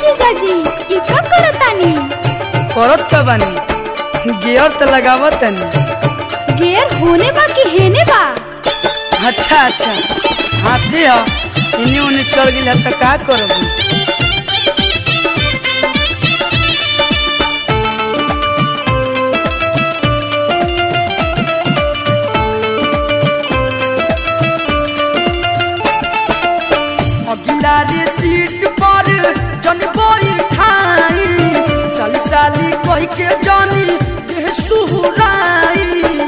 जीजाजी ई का करतानी करत का बानी गियर तो लगावत तनी गेर होने बा कि हेने बा अच्छा अच्छा हाथी ह इन्हीं उन्हीं चढ़ गिल तो का करब अगिला रे सीट पर जन बोई ठाई साली साली कह के जानी देह सुहुराई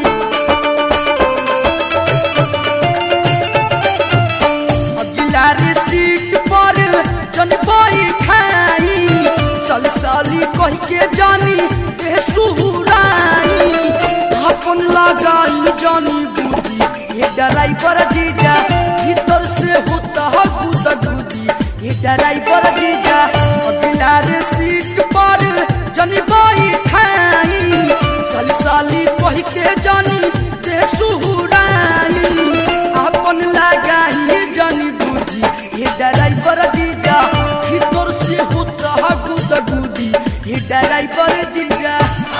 अगिला रे सीट पर जन बोई ठाई साली साली कह के जानी देह सुहुराई अपन लगाई जानी बूढ़ी ये ड्राइवर जीजा भीतर से होता है गुदा गुदी ये ड्राइवर जीजा अगला रे सीट पर जनी बाई ठाई साली साली कह के जानी दे सुहुराई अपन लगाई जानी बूढ़ी ये ड्राइवर जीजा भीतर से होता है गुदा गुदी ये ड्राइवर जीजा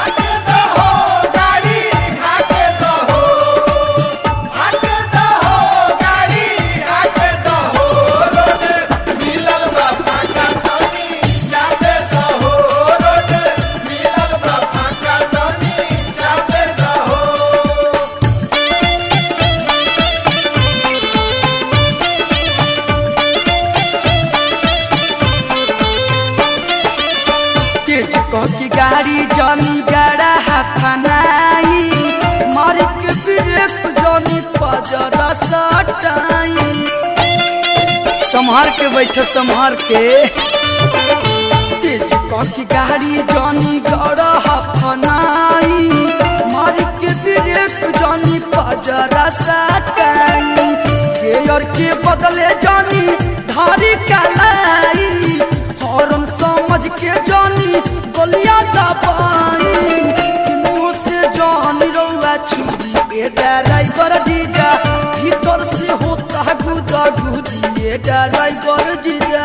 तेज कह की गाड़ी जमी गड़ा हफनाई मार के ब्रेक जमी पजर सटाई संभार के बैठ संभार के तेज कह की गाड़ी जमी गड़ा हफनाई मार के ब्रेक जमी पजर सटाई गेयर के बदले जानी धारी कलाई हॉर्न समझ के जानी गोलिया दबाई मुंह से जानी रौआ छुरी ए ड्राइवर जीजा भीतर से होता है गुदा गुदी ए ड्राइवर जीजा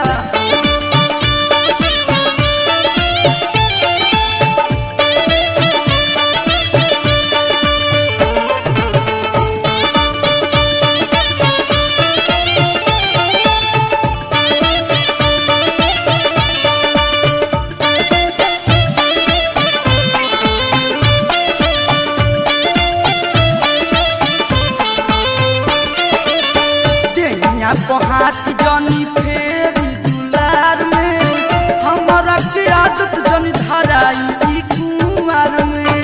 देहिया पर हाथ जनी फेरी दुलार में हमारा के आदत जनी धराई ई कुमार में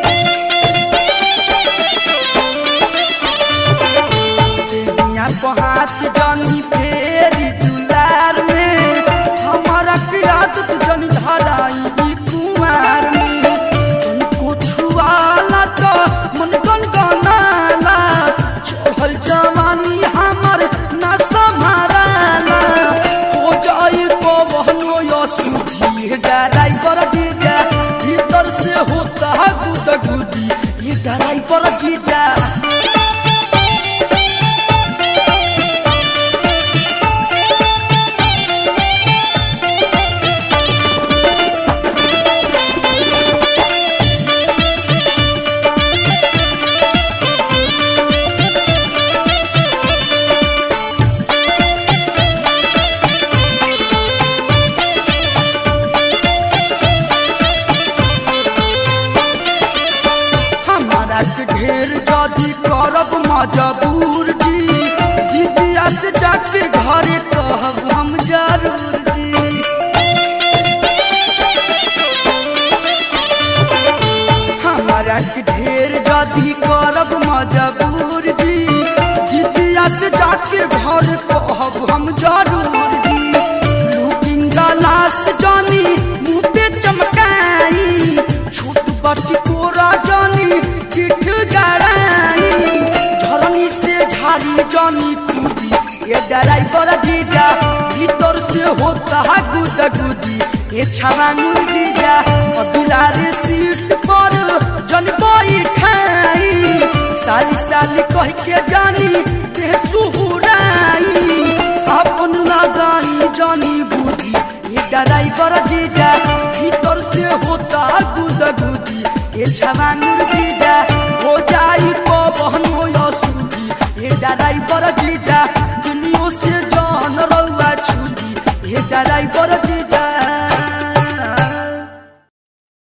देहिया पर हाथ जनी फेरी दुलार में हमारा के आदत जनी धराई ई कुमार में तनिको छुआला तो मन गनगनाला चढ़ल जवानी हमर ना संभाराला हो जाई तो बहनो या सुधी ड्राइवर जीजा भीतर से होता है गुदा गुदी ये ड्राइवर जीजा हमारा के ढेर जदी करब मजबूर जी दीदिया से जाके घरे कहब हम जरूर जी हमारा के ढेर जदी करब मजबूर जी दीदिया से जाके घर कहब हम जरूर जी लुकिंग ग्लास जानी मुँह पे चमकाई छोट बटी कोरा जानी पीठ गड़ाई झरनी से झाड़ी जानी कूदी ये ड्राइवर जीजा भीतर से होता है गुदा गुदी ये छावांगुर जीजा अबिला रे सीट पर जन बैठाई साली साली कह के जानी ते सुहुराई अपन लगाई जानी बुद्धि गुदी ये ड्राइवर जीजा भीतर से होता गुदा गुदी ये छवानुर जीजा हो जाई तो बहनो या सूदी ये ड्राइवर जीजा